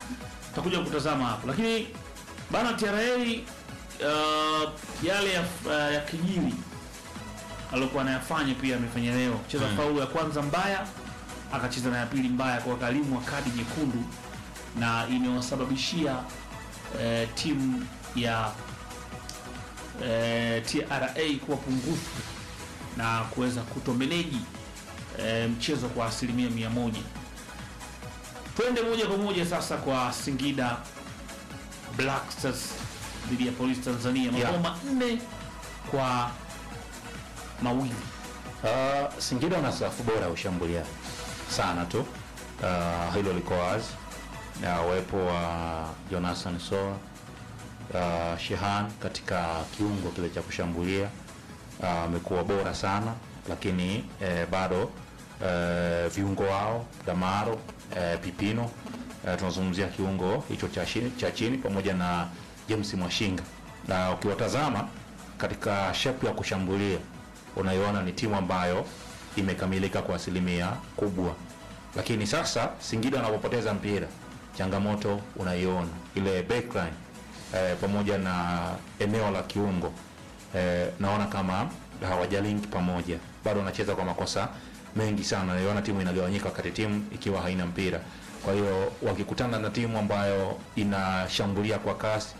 tutakuja kutazama hapo, lakini bana TRA uh, yale ya, uh, ya kijiri aliokuwa anayafanya pia amefanya leo, cheza Mm. faulu ya kwanza mbaya, akacheza na ya pili mbaya kwa kalimu wa kadi nyekundu, na imewasababishia eh, timu ya eh, TRA kuwa pungufu na kuweza kutomeneji eh, mchezo kwa asilimia mia moja. Twende moja kwa moja sasa kwa Singida Black Stars dhidi ya Polisi Tanzania, mabao Yeah. manne kwa mawili. Uh, Singida wana safu bora ya ushambuliaji sana tu. Uh, hilo liko wazi na uwepo wa Jonathan Soa uh, Shehan katika kiungo kile cha kushambulia uh, amekuwa bora sana, lakini eh, bado eh, viungo wao Damaro eh, Pipino eh, tunazungumzia kiungo hicho cha chini, cha chini pamoja na James Mwashinga, na ukiwatazama katika shape ya kushambulia unaiona ni timu ambayo imekamilika kwa asilimia kubwa, lakini sasa Singida wanapopoteza mpira, changamoto unaiona ile backline eh, pamoja na eneo la kiungo eh, naona kama hawajalink pamoja, bado wanacheza kwa makosa mengi sana. Naiona timu inagawanyika wakati timu ikiwa haina mpira. Kwa hiyo wakikutana na timu ambayo inashambulia kwa kasi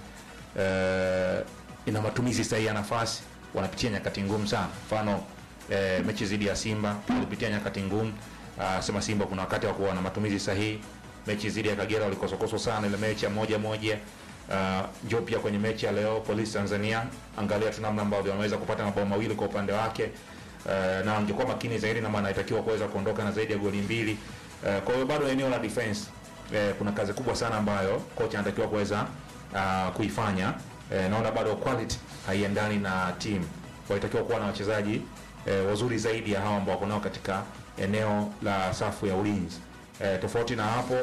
eh, ina matumizi sahihi ya nafasi, wanapitia nyakati ngumu sana. Mfano eh, mechi dhidi ya Simba walipitia nyakati ngumu. Ah, sema Simba kuna wakati hawakuwa na matumizi sahihi. Mechi dhidi ya Kagera walikosokoswa sana, ile mechi ya moja moja. Uh, njoo pia kwenye mechi ya leo Polisi Tanzania, angalia tu namna ambavyo wameweza kupata mabao mawili kwa upande wake. Uh, na angekuwa makini zaidi na maana anatakiwa kuweza kuondoka na zaidi ya goli mbili. Uh, kwa hiyo bado eneo la defense uh, kuna kazi kubwa sana ambayo kocha anatakiwa kuweza uh, kuifanya. Uh, naona bado quality haiendani na team, walitakiwa kuwa na wachezaji uh, wazuri zaidi ya hawa ambao wako nao katika eneo la safu ya ulinzi. Uh, tofauti na hapo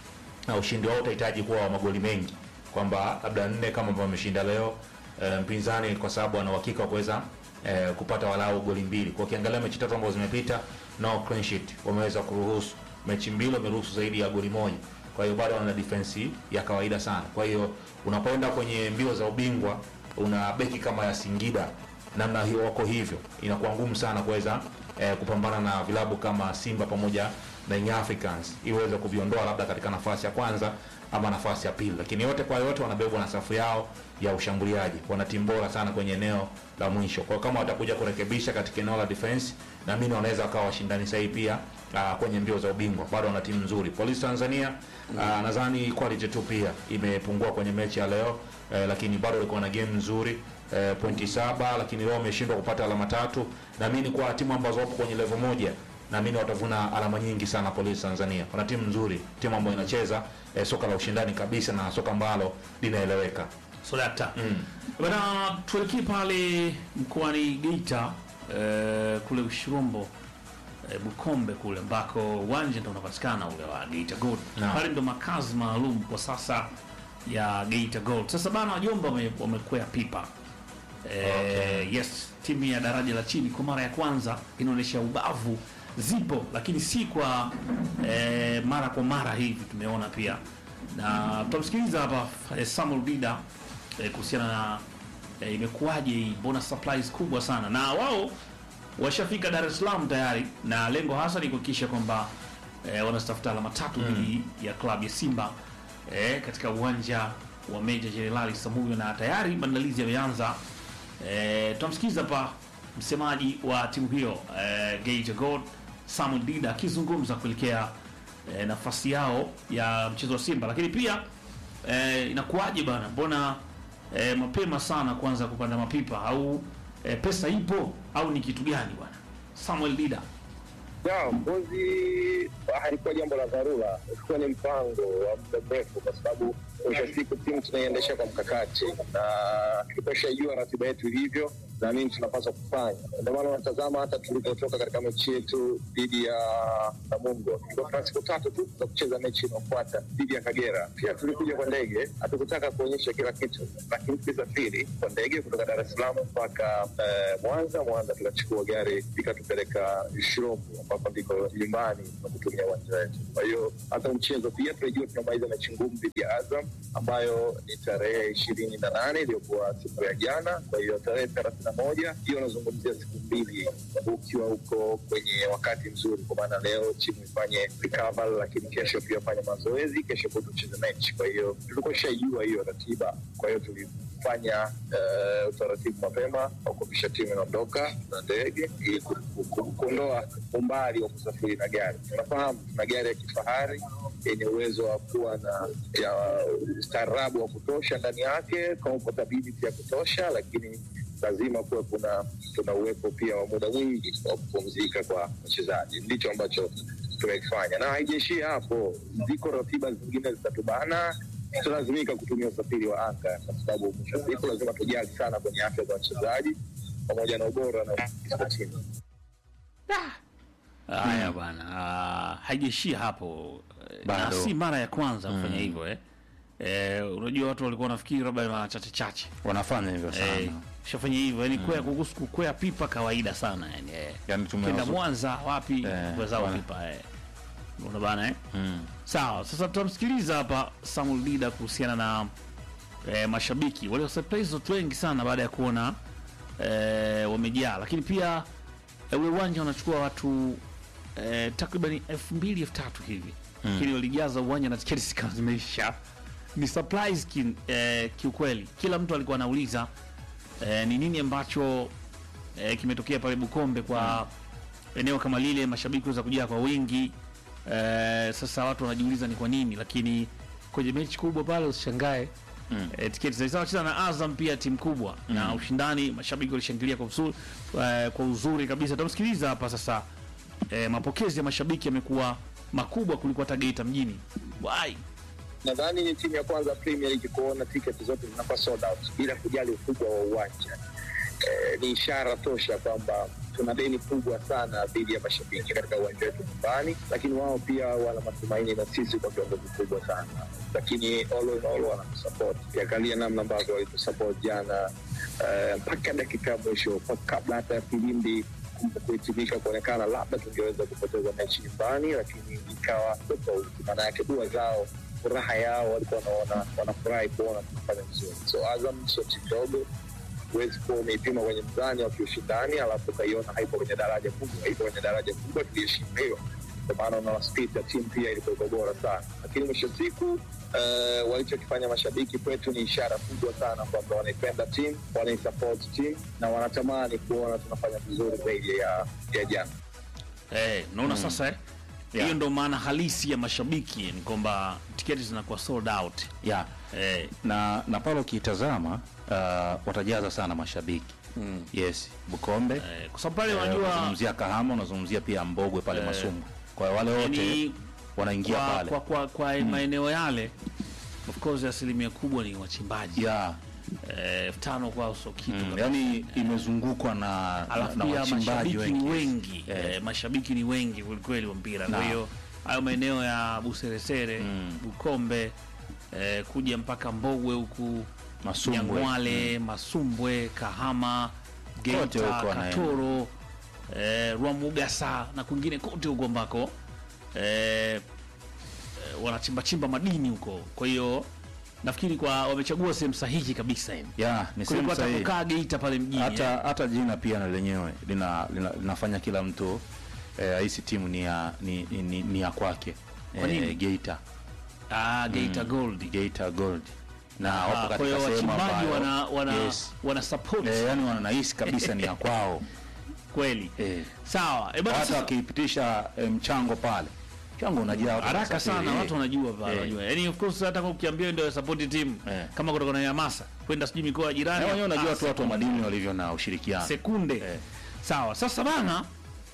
na ushindi wao utahitaji kuwa wa magoli mengi, kwamba labda nne kama ambavyo wameshinda leo e, mpinzani kwa sababu ana uhakika wa kuweza e, kupata walau goli mbili. Kwa ukiangalia mechi tatu ambazo zimepita, no clean sheet, wameweza kuruhusu mechi mbili, wameruhusu zaidi ya goli moja. Kwa hiyo bado wana defense ya kawaida sana. Kwa hiyo unapoenda kwenye mbio za ubingwa, una beki kama ya Singida namna hiyo wako hivyo, inakuwa ngumu sana kuweza eh, kupambana na vilabu kama Simba pamoja na Young Africans iweze kuviondoa labda katika nafasi ya kwanza ama nafasi ya pili, lakini yote kwa yote wanabebwa na safu yao ya ushambuliaji. Wana timu bora sana kwenye eneo la mwisho, kwa hiyo kama watakuja kurekebisha katika eneo la defense, naamini wanaweza wakawa washindani sahihi pia uh, kwenye mbio za ubingwa. Bado wana timu nzuri. Polisi Tanzania uh, nadhani quality tu pia imepungua kwenye mechi ya leo eh, lakini bado walikuwa na game nzuri eh, pointi saba, lakini leo wameshindwa kupata alama tatu. Naamini kwa timu ambazo wapo kwenye level moja naamini watavuna alama nyingi sana. Polisi Tanzania wana timu nzuri, timu ambayo inacheza eh, soka la ushindani kabisa na soka ambalo linaeleweka. So dakta Mm. bana, tuelekee pale mkoani Geita eh, kule Ushirombo eh, Bukombe kule ambako uwanja ndo unapatikana ule wa Geita Gold. Naam. Pale ndo makazi maalum kwa sasa ya Geita Gold. Sasa bana, wajomba wame- wamekwea pipa eh, yes, timu ya daraja la chini kwa mara ya kwanza inaonyesha ubavu zipo, lakini si kwa eh, mara kwa mara hivi tumeona pia, na tutamsikiliza hapa eh, Samuel Dida eh, kuhusiana na eh, imekuwaje hii, mbona supplies kubwa sana, na wao washafika Dar es Salaam tayari, na lengo hasa ni kuhakikisha kwamba eh, wanatafuta alama tatu dhidi ya klabu ya Simba eh, katika uwanja wa Meja Jenerali Samuyo, na tayari maandalizi yameanza. Eh, tutamsikiliza hapa msemaji wa timu hiyo eh, Geita Gold Samuel Dida akizungumza kuelekea eh, nafasi yao ya mchezo wa Simba, lakini pia eh, inakuwaje bana, mbona eh, mapema sana kuanza kupanda mapipa au eh, pesa ipo au ni kitu gani bwana Samuel Dida? Ya, mbuzi halikuwa jambo la dharura, ilikuwa ni mpango wa muda mrefu, kwa sababu mwisho wa siku timu tunaiendesha kwa mkakati, na tulikuwa tushajua ratiba yetu hivyo na nini tunapaswa kufanya. Ndio maana unatazama hata tulivyotoka katika mechi yetu dhidi ya Namungo, tulikuwa tuna siku tatu tu za kucheza mechi inayofuata dhidi ya Kagera. Pia tulikuja kwa ndege, hatukutaka kuonyesha kila kitu, lakini tulisafiri kwa ndege kutoka Dar es Salaam mpaka eh, Mwanza. Mwanza tukachukua gari ikatupeleka Shirombo, ambapo ndiko nyumbani na kutumia ya uwanja wetu. Kwa hiyo hata mchezo pia tunajua tunamaliza mechi ngumu dhidi ya Azam ambayo ni tarehe ishirini na nane iliyokuwa siku ya jana. Kwa hiyo tarehe thelathini na moja hiyo unazungumzia siku mbili ukiwa huko kwenye wakati mzuri, kwa maana leo timu ifanye recover, lakini kesho pia fanye mazoezi, kesho kutu tucheze mechi. Kwa hiyo tulikuwa shaijua hiyo ratiba, kwa hiyo tulifanya uh, utaratibu mapema wa kuhakikisha timu inaondoka na ndege ili ku- ku- ku- kuondoa umbali wa kusafiri na gari. Tunafahamu tuna gari ya kifahari yenye uwezo wa kuwa na ya ustaarabu wa kutosha ndani yake, comfortability ya kutosha, lakini lazima kuwe kuna kuna uwepo pia wa muda mwingi wa kupumzika kwa wachezaji. Ndicho ambacho tumekifanya, na haijaishia hapo. Ziko ratiba zingine zitatubana, tutalazimika kutumia usafiri wa anga, kwa sababu mwisho wa siku lazima tujali sana kwenye afya za wachezaji pamoja na ubora na ufanisi wa timu. Haya bwana, ah, haijaishia hapo eh, na Bado. si mara ya kwanza kufanya hivyo eh. Eh, unajua watu walikuwa wanafikiri labda mara chache chache wanafanya hivyo sana eh, shafanya hivyo yani kwea kuhusu kukwea pipa kawaida sana yani eh. yani Kenda tumewazo Mwanza wapi Eh, kwa zao wana- pipa eh. Unaona bana eh? mm. Sawa, sasa tutamsikiliza hapa Samuel Dida kuhusiana na eh, mashabiki walio surprise watu wengi sana baada ya kuona eh, wamejaa, lakini pia eh, ule uwanja unachukua watu eh, takriban elfu mbili elfu tatu hivi lakini walijaza uwanja na tiketi zikawa zimeisha. Ni surprise ki, eh, kiukweli, kila mtu alikuwa anauliza eh, ni nini ambacho eh, kimetokea pale Bukombe kwa eneo kama lile, mashabiki kuweza kujaa kwa wingi eh, sasa watu wanajiuliza ni kwa nini, lakini kwenye mechi kubwa pale usishangae Mm. eh, tiketi zilikuwa wacheza na Azam pia timu kubwa na ushindani, mashabiki walishangilia kwa uzuri, eh, kwa uzuri kabisa. Tutamsikiliza hapa sasa. Eh, mapokezi ya mashabiki yamekuwa makubwa kuliko hata Geita mjini. Why? nadhani ni timu ya kwanza Premier League kuona tiketi zote zinakuwa sold out bila kujali ukubwa wa uwanja. Eh, ni ishara tosha kwamba tuna deni kubwa sana dhidi ya mashabiki katika uwanja wetu nyumbani, lakini wao pia wana matumaini na sisi kwa kiwango kikubwa sana, lakini all in all wanatusupport. Ukiangalia namna ambavyo walitusupport jana eh, mpaka dakika ya mwisho, mpaka kabla hata ya filimbi kuhitimika kuonekana labda tungeweza kupoteza mechi nyumbani, lakini ikawa tofauti. Maana yake dua zao, furaha yao, walikuwa wanaona wanafurahi kuona tunafanya vizuri. So Azam sio timu ndogo, huwezi kuwa umeipima kwenye mzani wa kiushindani alafu ukaiona haipo kwenye daraja kubwa. Haipo kwenye daraja kubwa, tuliheshimu hilo, kwa maana unaona spirit ya timu pia ilikuwa iko bora sana, lakini mwisho wa siku Uh, walichokifanya mashabiki kwetu ni ishara kubwa sana kwamba wanaipenda timu, wanaisupport timu na wanatamani kuona tunafanya vizuri zaidi ya, ya jana. Eh, naona sasa eh? Yeah. Hiyo ndo maana halisi ya mashabiki ni kwamba tiketi zinakuwa sold out. yeah. Eh, na na pale ukitazama uh, watajaza sana mashabiki mm. yes Bukombe eh, kwa sababu pale Eh, unajua unazungumzia Kahama unazungumzia pia Mbogwe pale Masumbwe kwa hiyo wale wote yani, wanaingia kwa, pale kwa, kwa, kwa maeneo yale of course asilimia kubwa ni wachimbaji yeah. Eh, elfu tano kwao sio kitu mm. kabisa. yani imezungukwa na, na, alafu na pia wachimbaji mashabiki wengi ni wengi Eh. eh, mashabiki ni wengi kwelikweli wa mpira kwa Na. hiyo hayo maeneo ya Buseresere Mm. Bukombe eh, kuja mpaka Mbogwe huku Masumbwe. Nyang'wale Masumbwe Kahama Kote Geita huko wanaenda. Katoro eh, Rwamugasa na kwingine kote huko ambako eh, eh, wanachimbachimba madini huko kwa hiyo nafikiri kwa wamechagua sehemu sahihi kabisa yani yeah, ni kuliko sehemu hata sahihi. kukaa Geita pale mjini hata yani. hata jina pia na lenyewe lina, lina, linafanya kila mtu eh, ahisi timu ni ya, ni, ni, ni ya kwake Kwa nini? eh, Geita ah, Geita Gold Geita Gold na Ah, wapo kwa katika hiyo sehemu wachimbaji ambayo wana, wana, yes. wana support eh, yani wanahisi kabisa ni ya kwao kweli eh. sawa e bana hata sasa wakipitisha eh, mchango pale mchango unajaa watu haraka wanasafiri, sana eh. watu wanajua pale Eh. wanajua yani of course hata kama ukiambia ndio support team Eh. kama kutoka na hamasa kwenda sijui mikoa ya Na jirani wenyewe unajua ah, tu watu wa madini walivyo na ushirikiano sekunde Eh. sawa sasa bana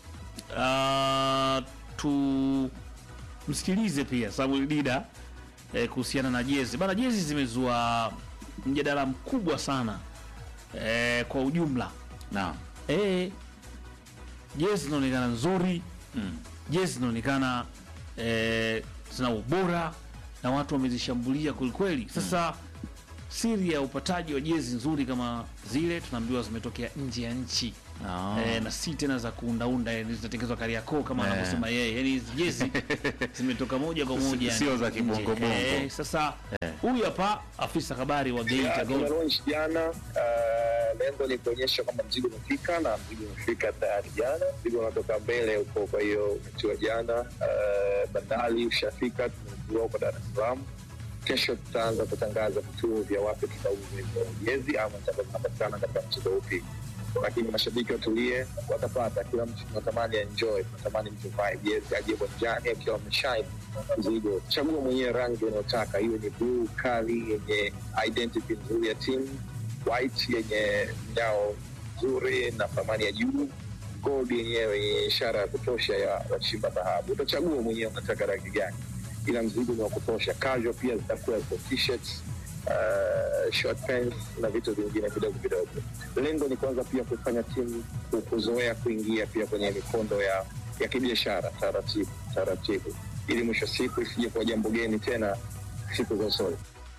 uh, tu msikilize pia Samuel Dida eh, kuhusiana na jezi bana jezi zimezua mjadala mkubwa sana eh, kwa ujumla na eh, jezi zinaonekana nzuri mm. jezi zinaonekana eh, zina ubora na watu wamezishambulia kwelikweli sasa siri ya upataji wa jezi nzuri kama zile tunaambiwa zimetokea nje ya nchi Ah. eh, na si tena za kuundaunda yani zinatengenezwa Kariakoo kama Eh. anavyosema yeye, yani hizi jezi zimetoka moja kwa moja Sio za nje. kibongo-bongo. Eh, sasa Eh. huyu hapa afisa habari wa Geita Gold Tumelaunch jana. Uh, lengo ni kuonyesha kwamba mzigo umefika na mzigo umefika tayari jana. Mzigo unatoka mbele huko, kwa hiyo umetiwa jana. Uh, bandari ushafika, tumezua huko Dar es Salaam. Kesho tutaanza kutangaza vituo vya wapi tutauza hizo jezi ama zitakuwa zinapatikana katika mchezo upi, lakini mashabiki watulie, watapata. Kila mtu tunatamani enjoy, tunatamani mtu vae jezi aje uwanjani akiwa ameshine mzigo. Chagua mwenyewe rangi unayotaka, hiyo ni blue kali yenye identity nzuri ya timu, white yenye mnyao nzuri na thamani ya juu, gold yenyewe yenye ishara ya kutosha ya wachimba dhahabu. Utachagua mwenyewe unataka rangi gani, ila mzigo ni wa kutosha. Casual pia zitakuwepo t-shirts, uh, short pants na vitu vingine vidogo vidogo. Lengo ni kwanza pia kufanya timu ku- kuzoea kuingia pia kwenye mikondo ya ya kibiashara taratibu taratibu, ili mwisho wa siku isije kuwa jambo geni tena siku za usoni.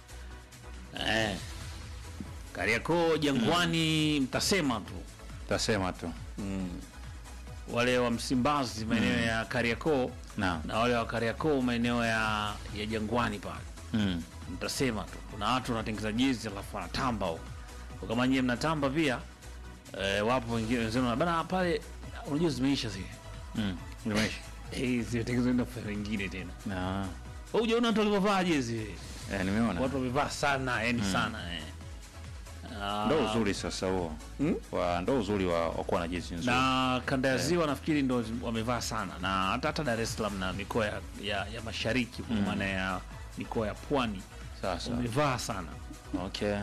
eh, Kariakoo Jangwani, mtasema tu Tasema tu. wale wa Msimbazi maeneo ya Kariakoo Naam. na wale wa Kariakoo maeneo ya, ya Jangwani pale Mm. mtasema tu. Kuna watu wanatengeza jezi alafu wanatamba huko, Kwa kama nyie mnatamba pia eh, wapo wengine wenzenu bana pale, unajua zimeisha zile Mm. Nimeisha. eh, zimetengenezwa na kwa wengine tena. Na Wewe hujaona watu walivyovaa jezi eh, nimeona. watu wamevaa sana yani sana eh. Ah, Ndo uzuri sasa huo. Mm? Wa ndo uzuri wa, wa kuwa na jezi nzuri. na kanda ya ziwa nafikiri ndo zi- wamevaa sana na hata hata Dar es Salaam na mikoa ya, ya, ya mashariki kwa maana ya mikoa ya pwani Sasa. wamevaa sana. Okay.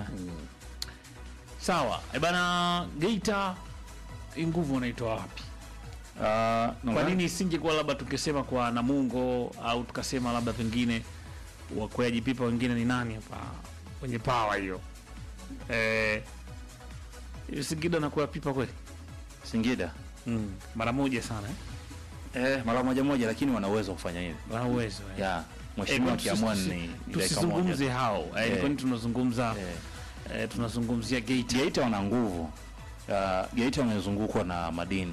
Sawa e bana, Geita hii nguvu wanaitoa wapi? Ah, Kwa nini isingekuwa labda tukisema kwa Namungo au tukasema labda pengine wakweaji pipa wengine ni nani hapa kwenye pawa hiyo eh, Singida na pipa kweli Singida? mm. mara moja sana eh? Eh, mara moja moja lakini wana uwezo wa kufanya hivi. wana uwezo eh. Ya, Eh, mheshimiwa kwa akiamua tusi- ni ni dakika tusizungumze moja. hao eh, Eh. kwani tunazungumza Eh. eh, tunazungumzia Geita Geita wana nguvu. Uh, Geita wamezungukwa na madini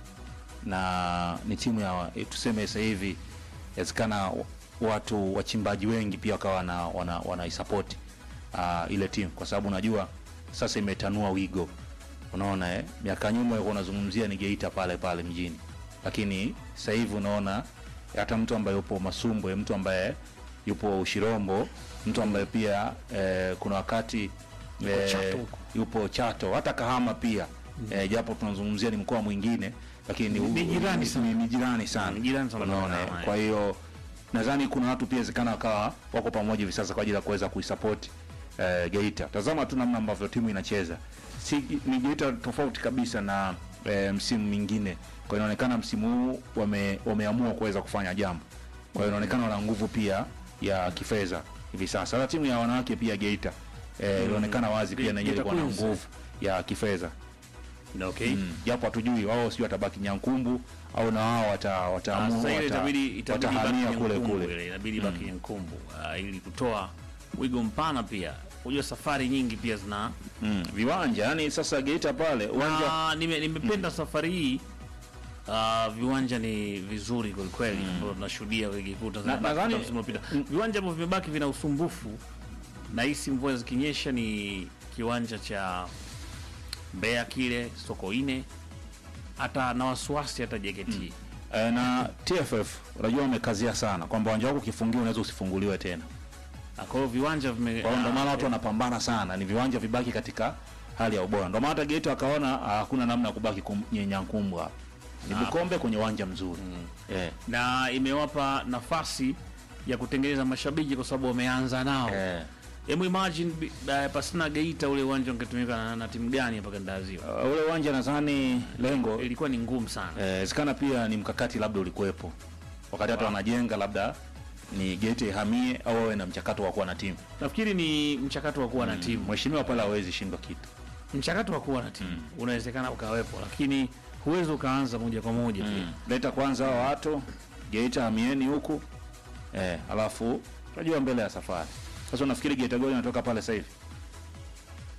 na ni timu ya eh, tuseme sasa hivi inawezekana watu wachimbaji wengi pia wakawa wana, wana, wanaisapoti uh, ile timu kwa sababu unajua sasa imetanua wigo. Unaona eh, miaka nyuma ulikuwa unazungumzia ni Geita pale pale mjini, lakini sasa hivi unaona hata mtu ambaye yupo Masumbwe, mtu ambaye yupo Ushirombo, mtu ambaye pia eh, kuna wakati Yupo Chato huko. yupo Chato, hata Kahama pia eh, japo tunazungumzia ni mkoa mwingine, lakini Ni- ni jirani sana. ni, ni jirani sana, Ni jirani sana na unaona. Kahama, eh. Kwa hiyo nadhani kuna watu pia wezekana wakawa wako pamoja hivi sasa kwa ajili ya kuweza kuisupport eh, Geita. Tazama tu namna ambavyo timu inacheza, si ni Geita tofauti kabisa na eh, msimu mingine. Kwa hiyo inaonekana msimu huu wame, wameamua kuweza kufanya jambo, kwa hiyo inaonekana wana nguvu pia ya kifedha hivi sasa. Hata timu ya wanawake pia Geita eh, ilionekana wazi pia Ge- na yenyewe Geita ilikuwa na Queens. nguvu ya kifedha okay. Mm, japo hatujui wao sio watabaki Nyankumbu au na wao wata, Ah, wataamua sasa ile wata, itabidi itabidi watahamia baki kule Nyankumbu kule. ile, inabidi baki Nyankumbu ah, ili kutoa wigo mpana pia. Unajua safari nyingi pia zina Mm, viwanja yani sasa Geita pale uwanja na nime, nimependa safari hii ah, viwanja ni vizuri kwelikweli ambavyo tunashuhudia ligi kuu Tanzania Na- bara nadhani- msimu uliopita. Viwanja ambavyo vimebaki vina usumbufu na hisi mvua zikinyesha ni kiwanja cha Mbeya kile Sokoine hata na wasiwasi hata JKT eh, na TFF unajua wamekazia sana kwamba uwanja wako ukifungiwa unaweza usifunguliwe tena. Na kwa hiyo viwanja vime Kwa hiyo ndio maana ah, watu wanapambana sana, ni viwanja vibaki katika hali ya ubora. Ndio maana hata Geita wakaona ah, hakuna namna ya kubaki kum- nye- Nyankumbu hapa. Ni Bukombe kwenye uwanja mzuri. Eh. na imewapa nafasi ya kutengeneza mashabiki kwa sababu wameanza nao. Eh. Hebu imagine bi- uh, pasina Geita ule uwanja ungetumika na, na timu gani hapa kanda ya Ziwa? Uh, ule uwanja nadhani lengo Ilikuwa ni ngumu sana. inawezekana pia ni mkakati labda ulikuwepo wakati hata wanajenga labda ni Geita ihamie au wawe na mchakato wa kuwa na timu. Nafikiri ni mchakato wa kuwa na timu. Mheshimiwa pale hawezi shindwa kitu. Mchakato wa kuwa na timu unawezekana ukawepo, lakini huwezi ukaanza moja kwa moja pia. Leta kwanza hao watu Geita hamieni huku eh, alafu tunajua mbele ya safari. Sasa unafikiri Geita Gold inatoka pale sasa hivi?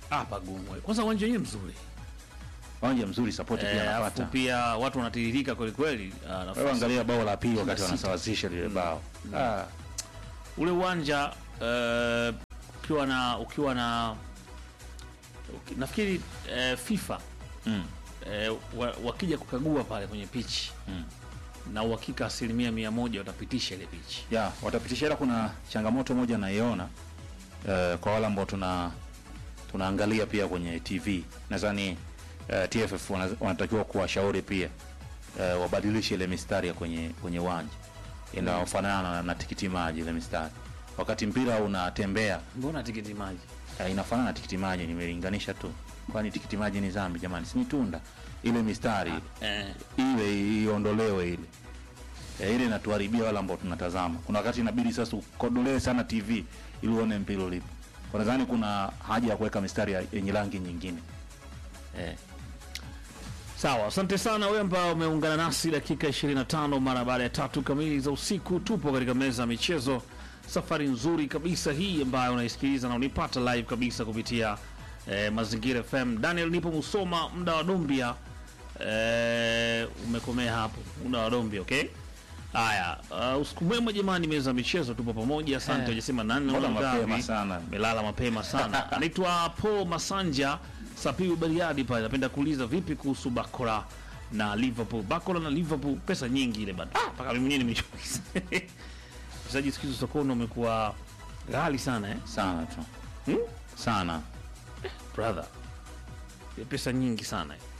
hapa gumu. Kwanza uwanja wenyewe mzuri. Wanja mzuri support pia Eh, alafu anapata. pia watu wanatiririka kweli kweli. ah, nafasi. Wewe angalia bao la pili wakati sita. wanasawazisha lile bao. Ah, ule uwanja eh, ukiwa na ukiwa na uki- nafikiri eh, FIFA mm. eh, wa, wakija kukagua pale kwenye pichi Mm. na uhakika asilimia mia moja watapitisha ile pichi. ya watapitisha, ila kuna changamoto moja naiona eh, kwa wale ambao tuna tunaangalia pia kwenye TV. Nadhani eh, TFF wana- wanatakiwa kuwashauri pia eh, wabadilishe ile mistari ya kwenye kwenye uwanja inayofanana na, na tikiti maji ile mistari, wakati mpira unatembea Mbona tikiti maji? eh, inafanana na tikiti maji. Nimelinganisha tu, kwani tikiti maji ni zambi jamani? Si ni tunda ile mistari Eh, ile iondolewe ile e, ile inatuharibia wale ambao tunatazama. Kuna wakati inabidi sasa ukodolee sana TV ili uone mpira ulipo. Kwa nadhani kuna haja ya kuweka mistari ya- yenye rangi nyingine eh. sawa, asante sana wewe ambao umeungana nasi dakika 25 mara baada ya tatu kamili za usiku. Tupo katika meza ya michezo, safari nzuri kabisa hii ambayo unaisikiliza na unipata live kabisa kupitia eh, Mazingira FM. Daniel nipo Musoma, muda wa Dombia eh, umekomea hapo, muda wa Dombia. Okay, haya, uh, usiku mwema jamani, meza ya michezo, tupo pamoja. Asante, Eh, hujasema nani mbona unaona mapema ngapi? sana? melala mapema sana. Anaitwa Paul Masanja Sapiu Bariadi pale, napenda kuuliza vipi kuhusu Bakora na Liverpool. Bakora na Liverpool, pesa nyingi ile bado, Ah, mpaka mimi mwenyewe nimechukiza mchezaji siku hizi sokoni umekuwa ghali sana eh? sana tu Hmm? sana brother, Ile pesa nyingi sana eh.